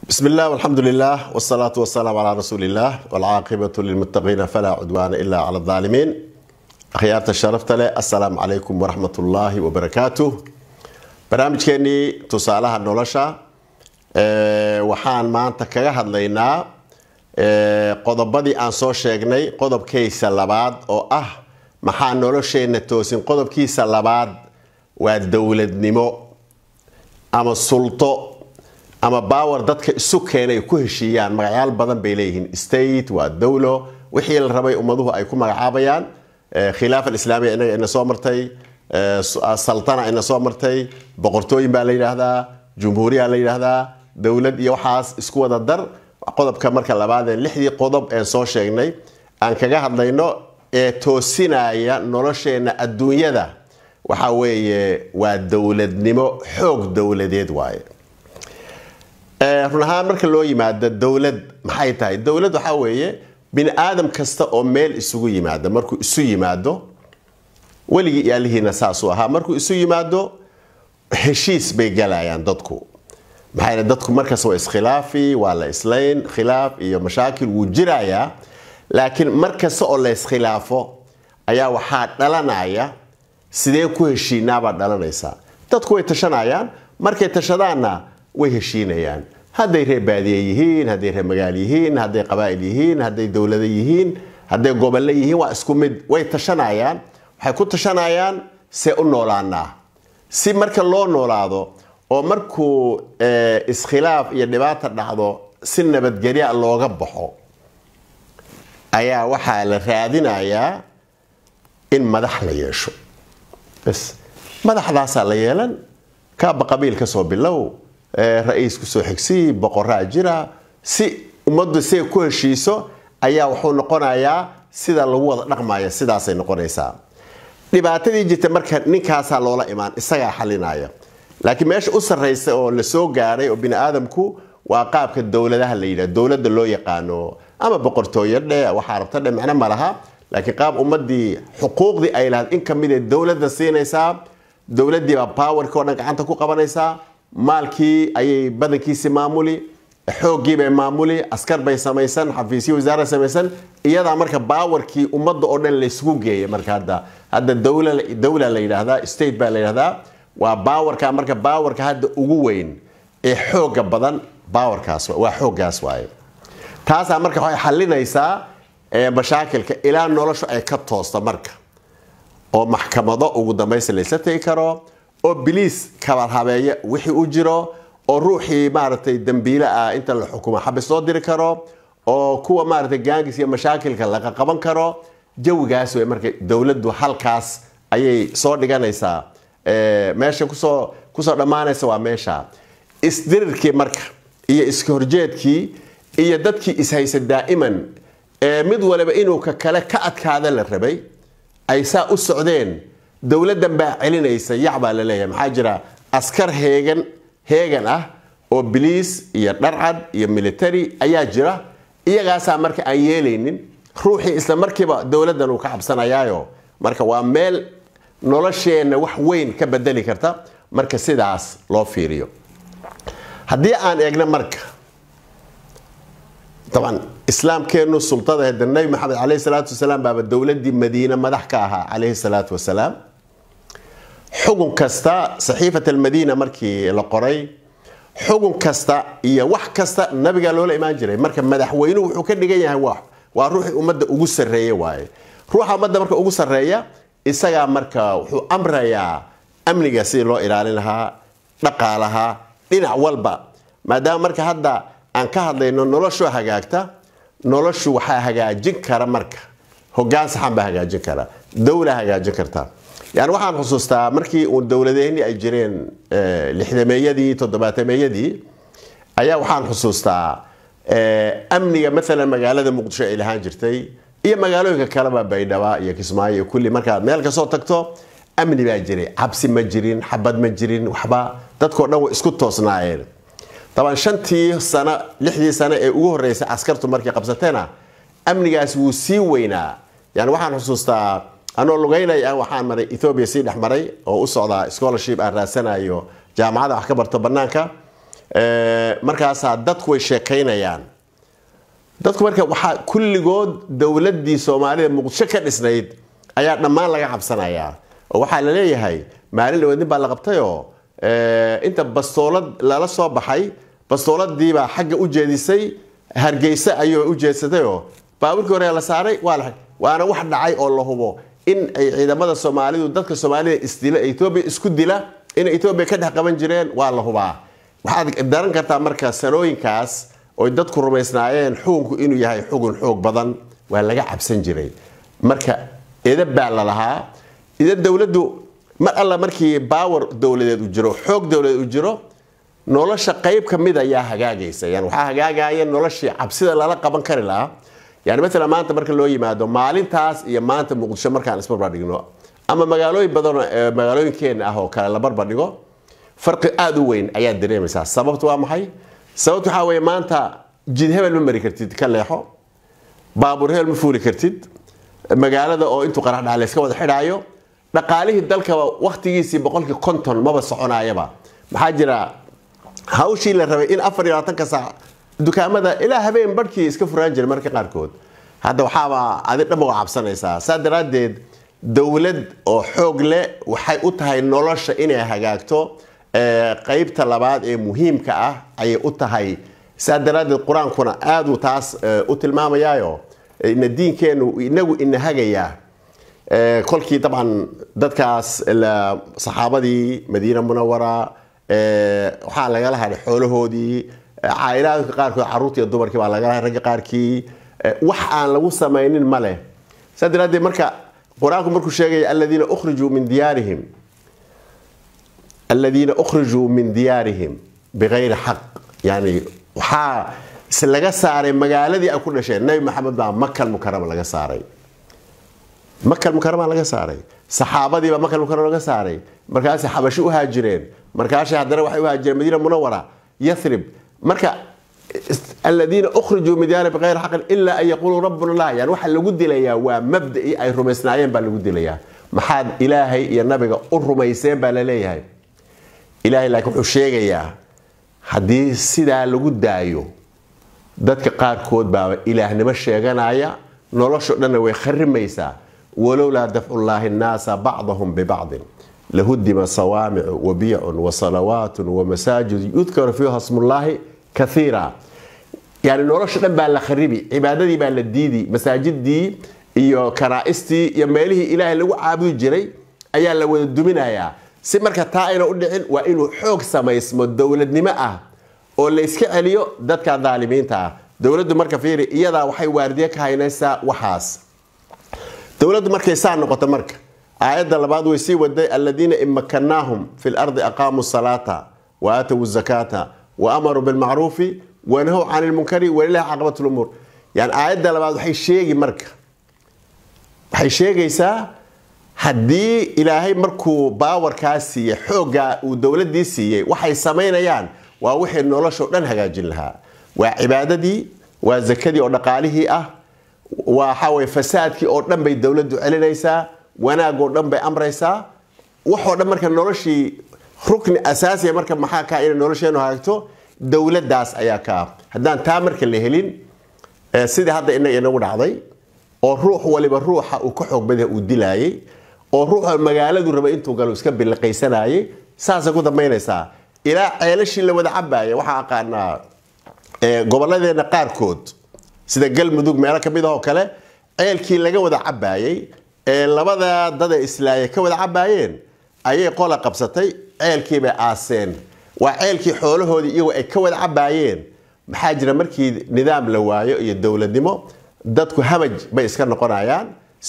بسم الله والحمد لله والصلاة والسلام على رسول الله والعاقبة للمتقين فلا عدوان إلا على الظالمين أخيارة الشرفت له السلام عليكم ورحمة الله وبركاته برامج كيني تصالها النولشة waxaan maanta kaga hadlaynaa qodobadii aan soo sheegnay qodobkiisa labaad oo ah maxaa nolosheenna toosin qodobkiisa labaad waa dowladnimo ama sulto ama baawer dadka isu keenay ku heshiiyaan magacyaal badan bay leeyihiin state waa dowlo wixii la rabay ummaduhu ay ku magacaabayaan khilaafa alislaamiya inaga ina soo martay saltana ina soo martay boqortooyin baa la yidhaahdaa jumhuuriya la yidhaahdaa dowlad iyo waxaas isku wada dar qodobka marka labaadee lixdii qodob een soo sheegnay aan kaga hadlayno ee toosinaya nolosheenna adduunyada waxa weeye waa dowladnimo xoog dowladeed waaye run ahaan marka loo yimaado dowlad maxay tahay dowlad waxaa weeye bini aadam kasta oo meel isugu yimaado markuu isu yimaado weligii iyo alihiina saasuu ahaa markuu isu yimaado heshiis bay galayaan dadku maxaa dadku markaas waa iskhilaafi waa la islayn khilaaf iyo mashaakil wuu jirayaa laakiin mar kasta oo la iskhilaafo ayaa waxaa dhalanaya sidee ku heshiinaabaa dhalanaysaa dadku way tashanayaan markay tashadaanna way heshiinayaan hadday reer baadiye yihiin hadday reer magaal yihiin hadday qabaa'il yihiin hadday dowlado yihiin hadday gobollo yihiin waa isku mid way tashanayaan waxay ku tashanayaan see u noolaanaa si marka loo noolaado oo markuu iskhilaaf iyo dhibaata dhacdo si nabadgelya looga baxo ayaa waxaa la raadinayaa in madax la yeesho bs madaxdaasaa la yeelan kaaba qabiil ka soo bilow ra-iis kusoo xigsii boqoraa jira si ummaddu siay ku heshiiso ayaa wuxuu noqonayaa sida lagu wada dhaqmaya sidaasay noqonaysaa dhibaatadii jirta marka ninkaasaa loola imaan isagaa xalinaya laakiin meesha u sarraysa oo la soo gaaray oo bini aadamku waa qaabka dowladaha la yidhah dowladda loo yaqaano ama boqortooyo dhe waxaa rabta dhe macno ma laha laakiin qaab ummadii xuquuqdii ay lahayd in ka mid ee dowladda siinaysaa dowladdii baa powerkii o dhan gacanta ku qabanaysaa maalkii ayay badankiisi maamuli xooggii bay maamuli askar bay samaysan xafiisyo wasaara samaysan iyadaa marka baawarkii ummadda oo dhan laysgu geeya marka hadda hadda dowla la yidhaahdaa state baa la yidhahdaa waa baawarka marka baawarka hadda ugu weyn ee xooga badan baawarkaas waa xooggaas waaye taasaa marka waxay xalinaysaa mashaakilka ilaa noloshu ay ka toosta marka oo maxkamado ugu dambaysa laysla tegi karo oo biliis kabarhabeeya wixii u jiro oo ruuxii maaragtay dambiile ah inta la xukumo xabis loo diri karo oo kuwa maaragtay gaangis iyo mashaakilka laga qaban karo jawigaas wey marka dowladdu halkaas ayay soo dhiganaysaa meesha kusoo kusoo dhammaanaysa waa meesha isdirirkii marka iyo iska horjeedkii iyo dadkii ishaysa daa'iman mid waliba inuu ka kale ka adkaada la rabay ay saa u socdeen dowladdan baa celinaysa yac baa la leeyahay maxaa jira askar heegan heegan ah oo biliis iyo dharcad iyo military ayaa jira iyagaasaa marka aan yeelaynin ruuxii isla markiiba dowladdan uu ka cabsanayaayo marka waa meel nolosheenna wax weyn ka bedeli karta marka sidaas loo fiiriyo haddii aan eegno marka daban islaamkeennu sultada heda nabi maxamed caleyhi salaatu wasalaam baaba dowladii madiine madax ka ahaa caleyhi salaatu wasalaam xugun kasta saxiifat almadiina markii la qoray xugun kasta iyo wax kasta nabigaa loola imaan jiray marka madaxweynuhu wuxuu ka dhigan yahay waa ruuxii ummadda ugu sarreeye waaye ruuxa ummadda marka ugu sarreeya isagaa marka wuxuu amrayaa amniga sidii loo ilaalin lahaa dhaqaalaha dhinac walba maadaama marka hadda aan ka hadlayno noloshu hagaagta noloshu waxaa hagaajin kara marka hogaan saxan baa hagaajin kara dowla hagaajin karta yani waxaan xusuustaa markii uu dowladaheenii ay jireen lixdameeyadii toddobaatameyadii ayaa waxaan xusuustaa amniga maalan magaalada muqdisho ay lahaan jirtay iyo magaalooyinka kaleba baydhaba iyo kismaayo iyo kulli markaad meel kasoo tagto amni baa jiray cabsi ma jirin xabad ma jirin waxba dadkao dhan way isku toosnaayeen daban shantii sano lixdii sano ee ugu horreysay askartu markay qabsateena amnigaas wuu sii weynaa yani waxaan xusuustaa anoo lugeynaya waxaan maray ethoobiya sii dhex maray oo u socdaa scholarship aan raadsanayo jaamacada wax ka barto banaanka markaasaa dadku way sheekaynayaan dadku marka waxaa kulligood dowladii soomaalida muqdisho ka dhisnayd ayaa dhammaan laga cabsanayaa oo waxaa la leeyahay maalin dhaweed nin baa la qabtayoo inta bastoolad lala soo baxay bastooladiibaa xagga u jeedisay hargeysa ayuu u jeedsatayoo baaburkii hore la saaray waana wax dhacay oo la hubo in ay ciidamada soomaalidu dadka soomaalida isdila etoobiya isku dila inay etoobiya ka dhex qaban jireen waa la hubaa waxaad daran kartaa marka sanooyinkaas oy dadku rumaysnaayeen xukunku inuu yahay xugun xoog badan waa laga cabsan jiray marka ida baa la lahaa ida dowladdu mar alla markii baawer dowladeed u jiro xoog dowladeed u jiro nolosha qayb ka mid ayaa hagaagaysa yani waxaa hagaagaya noloshii cabsida lala qaban kari lahaa yani maalan maanta marka loo yimaado maalintaas iyo maanta muqdisho markaan isbarbardhigno ama magaalooyin badan magaalooyinkeena ah oo kale la barbardhigo farqi aada u weyn ayaad dareemaysaa sababtu waa maxay sababtu waxaa weye maanta jid hebel ma mari kartid ka leexo baabuur hebel ma fuuli kartid magaalada oo intuu qarax dhaca layska wada xidhaayo dhaqaalihii dalkaba waktigiisii boqolkii konton maba soconaayaba maxaa jira hawshii la rabay in afar iyo labaatanka saac dukaamada ilaa habeen barhkii iska furaan jiray marka qaarkood hadda waxaaba adi dhaba waa cabsanaysaa saa daraaddeed dowlad oo xoog leh waxay u tahay nolosha inay hagaagto qaybta labaad ee muhiimka ah ayay u tahay saa daraaddeed qur-aankuna aaduu taas u tilmaamayaayo ina diinkeenu inagu ina hagayaa kolkii dabcan dadkaas saxaabadii madiina munawara waxaa lagala hadhay xoolahoodii caa'ilaadka qaarkood carruurtii iyo dumarkii baa lagala hadhay ragga qaarkii wax aan lagu samaynin ma leh saa daraaddeed marka qur-aanku markuu sheegaya aladiina ukhrijuu min diyaarihim aladiina ukhrijuu min diyaarihim bikayri xaq yani waxaa laga saaray magaaladii ay ku dhasheen nabi maxamed baa makal mukarama laga saaray makal mukarama laga saaray saxaabadiibaa makal mukarama laga saaray markaasay xabashi u haajireen markaashay haddana waxay u haajireen madiina munawara yathrib marka aladiina ukhrijuu min diyaari bikayri xaqin ilaa an yaquuluu rabbuna allah yani waxaa lagu dilayaa waa mabda'ii ay rumaysnaayeen baa lagu dilayaa maxaad ilaahay iyo nabiga u rumayseen baa la leeyahay ilaahay laakiin wuxuu sheegayaa haddii sidaa lagu daayo dadka qaarkood baaba ilaahnimo sheeganaya nolosho dhanna way kharimaysaa walowlaa dafcullaahi nnaasa bacdahum bibacdin lahudima sawaamicu wabiyacun wasalawaatun wamasaajid yudkaru fiiha smullaahi kaiira yani nolosha dhan baa la kharibi cibaadadii baa la diidi masaajidii iyo kanaa'istii iyo meelihii ilaahay lagu caabudi jiray ayaa la wada duminayaa si marka taa ayna u dhicin waa inuu xoog samaysmo dowladnimo ah oo la iska celiyo dadka daalimiinta ah dowladdu marka fiiri iyadaa waxay waardiye ka haynaysaa waxaas dowladdu markay saa noqoto marka aayadda labaad way sii waday aladiina in makanaahum fi lardi aqaamuu salaata wa aatowu zakaata wa amaruu bilmacruufi wanahow can ilmunkari walilahi caqabat lumuur yani aayadda labaad waxay sheegi marka waxay sheegaysaa haddii ilaahay markuu baawarkaa siiyey xooggaa uu dowladii siiyey waxay samaynayaan waa wixii noloshao dhan hagaajin lahaa waa cibaadadii waa zakadii oo dhaqaalihii ah waxaweye fasaadkii oo dhan bay dowladdu celinaysaa wanaagoo dhan bay amraysaa waxoo dhan marka noloshii rukni asaasiya marka maxaa kaa inay nolosheenu hagaagto dowladaas ayaa kaa haddaan taa marka la helin sidii hadda inaga inagu dhacday oo ruux waliba ruuxa uu ka xoog badah uu dilaayay oo ruuxa magaaladu raba intuu galo iska biliqaysanayay saasay ku dambaynaysaa ilaa ceelashii la wada cabaaya waxaa aqaanaa gobolladeena qaarkood sida galmudug meelo kamid ahoo kale ceelkii laga wada cabaayay ee labada dada islaaya ka wada cabaayeen ayay qola qabsatay ceelkiibay aaseen waa ceelkii xoolahoodii iyagoo ay ka wada cabaayeen maxaa jira markii nidaam la waayo iyo dowladnimo dadku hamaj bay iska noqonayaan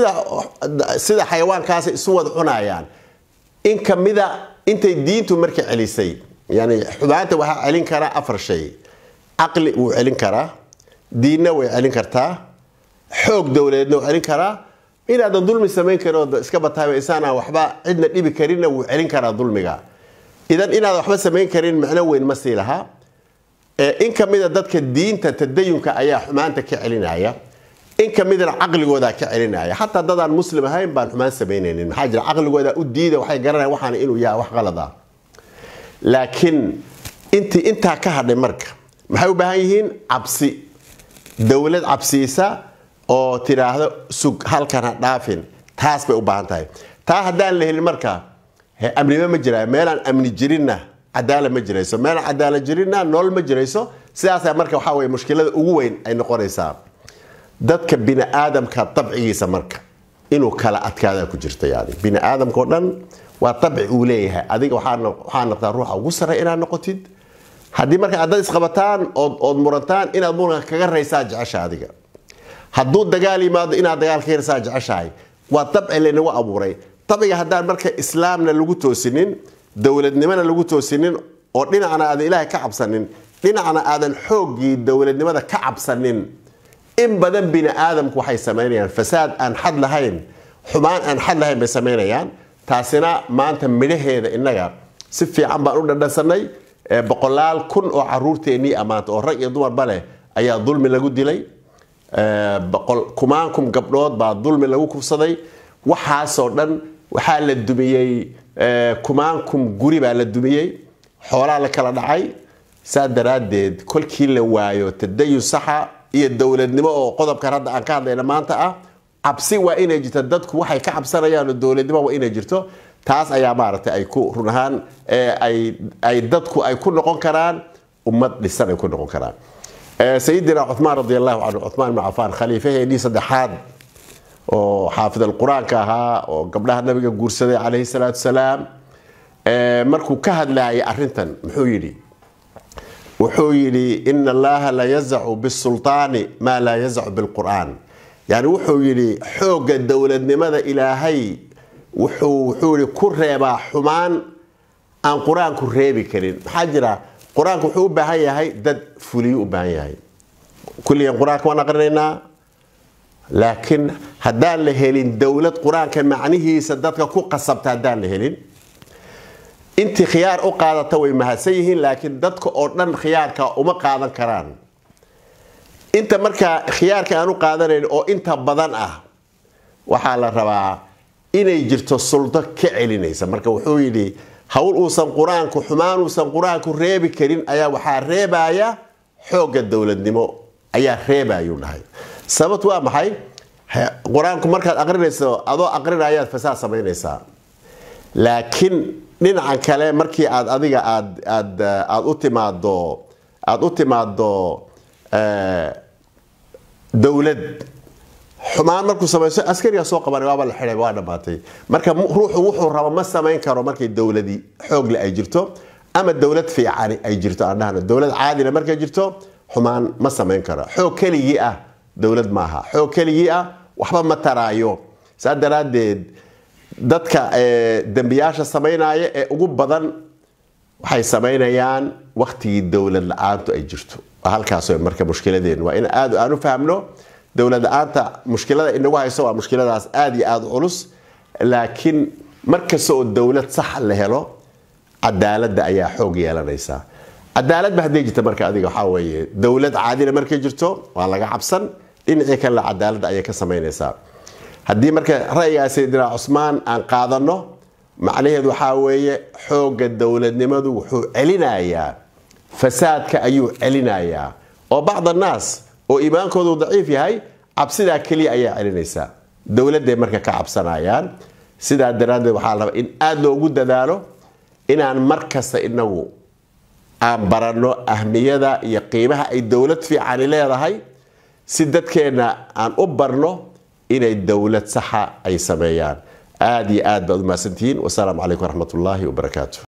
sida xayawaankaasay isu wada cunayaan in kamida intay diintu marka celisay yani xumaanta waxaa celin karaa afar shay caqli wuu celin karaa diinna way celin kartaa xoog dowladeedna wuu celin karaa inaadan dulmi samayn karin oo iska bataaba isaanaan waxba cidna dhibi karinna wuu celin karaa dulmiga idan inaadan waxba samayn karin macno weyn ma sii lahaa in kamida dadka diinta tadayunka ayaa xumaanta ka celinaya in kamidana caqligooda ka celinaya xataa dadaan muslim ahayn baan xumaan samaynaynin maxaa jira caqligooda u diida waxay garanayaan waxaan inuu yahay wax qalad ah laakiin intii intaa ka hadhay marka maxay u baahan yihiin cabsi dowlad cabsiisa oo tidhaahdo sug halkan ha dhaafin taas bay u baahan tahay taa haddaan la helin marka amniba ma jira meelaan amni jirinna cadaala ma jirayso meelaan cadaala jirinna nolol ma jirayso sidaasa marka waxaa weye mushkilada ugu weyn ay noqonaysaa dadka bini-aadamka dabcigiisa marka inuu kala adkaadaa ku jirta yani bini-aadamka o dhan waa dabci uu leeyahay adiga waxaa noqtaa ruuxa ugu sarray inaad noqotid haddii marka aad dad isqabataan ood murantaan inaad muranka kaga raysaa jecesha adiga hadduu dagaal yimaado inaad dagaal ka yarsaa jeceshahay waa dabci laynagu abuuray dabciga haddaan marka islaamna lagu toosinin dowladnimona lagu toosinin oo dhinacna aadan ilaahay ka cabsanin dhinacna aadan xooggii dowladnimada ka cabsanin in badan bini aadamku waxay samaynayaan fasaad aan xad lahayn xumaan aan xad lahayn bay samaynayaan taasina maanta midhaheeda innaga si fiican baan u dhadhansanay boqolaal kun oo caruurteennii ammaanta oo rag iyo dumarba leh ayaa dulmi lagu dilay kumaan kun gabdhood baa dulmi lagu kufsaday waxaasoo dhan waxaa la dumiyey kumaan kun guri baa la dumiyey xoolaa la kala dhacay saa daraaddeed kolkii la waayo tadayun saxa iyo dowladnimo oo qodobkan hadda aan ka hadlayna maanta ah cabsi waa inay jirto dadku waxay ka cabsanayaan oo dowladnimo waa inay jirto taas ayaa maaragtay ay ku run ahaan ay dadku ay ku noqon karaan ummad dhisan ay ku noqon karaan sayidina cumaan radi allahu canhu cumaan ibn cafaan khaliifaheenii saddexaad oo xaafid alqur-aanka ahaa oo gabdhaha nabiga guursaday calayhi salaatu salaam markuu ka hadlaayay arintan muxuu yidhi wuxuu yidhi ina allaha la yazacu bisulطaani maa laa yazacu bilqur'aan yani wuxuu yidhi xoogga dowladnimada ilaahay wuxuu yidhi ku reebaa xumaan aan qur-aanku reebi karin maxaa jira qur-aanku wuxuu u baahan yahay dad fuliyu u baahan yahay kulligan qur-aanka waan aqrinaynaa laakiin haddaan la helin dowlad qur-aanka macnihiisa dadka ku qasabta haddaan la helin intii khiyaar u qaadata way mahadsan yihiin laakiin dadka oo dhan khiyaarka uma qaadan karaan inta markaa khiyaarka aan u qaadanayn oo inta badan ah waxaa la rabaa inay jirto suldo ka celinaysa marka wuxuu yidhi hawl uusan qur-aanku xumaan uusan qur-aanku reebi karin ayaa waxaa reebaya xoogga dowladnimo ayaa reebayuu dhahay sababt waa maxay qur-aanku markaad aqrinayso adoo aqrinayaad fasaad samaynaysaa laakiin dhinacan kale markii aad adiga aad aad aad u timaado aada u timaado dowlad xumaan markuu samayso askariga soo qaban waaba la xidhay waa dhammaatay marka ruuxu wuxuu rabo ma samayn karo markay dowladii xoogle ay jirto ama dowlad fiicani ay jirto aan dhahno dowlad caadina markay jirto xumaan ma samayn karo xoog keligii ah dowlad maaha xoog keligii ah waxba ma taraayo saa daraaddeed dadka dembiyaasha samaynaya ee ugu badan waxay samaynayaan waktigii dowlad la-aantu ay jirto halkaas marka mushkiladeen waa in aad aan u fahmno dowlad la-aanta mushkilada inagu hayso waa mushkiladaas aada iyo aada culus laakiin markasta oo dowlad sax la helo cadaaladda ayaa xoog yeelanaysaa cadaaladba hadday jirta marka adiga waxaa weeye dowlad caadina markay jirto waa laga cabsan dhinacii kalena cadaaladda ayay ka samaynaysaa haddii marka ra'yigaa sayidina cusmaan aan qaadano macnaheedu waxaa weeye xoogga dowladnimadu wuxuu celinayaa fasaadka ayuu celinayaa oo bacd annaas oo iimaankoodu daciif yahay cabsidaa keliya ayaa celinaysaa dowladday marka ka cabsanayaan sidaa daraaddeed waxaa la rabaa in aada loogu dadaalo inaan mar kasta inagu aan baranno ahmiyada iyo qiimaha ay dowlad fiicani leedahay si dadkeenna aan u barno inay dowlad saxa ay sameeyaan aada iyo aad baad u mahadsantihiin wasalaamu calaykum waraxmat ullaahi wabarakaatu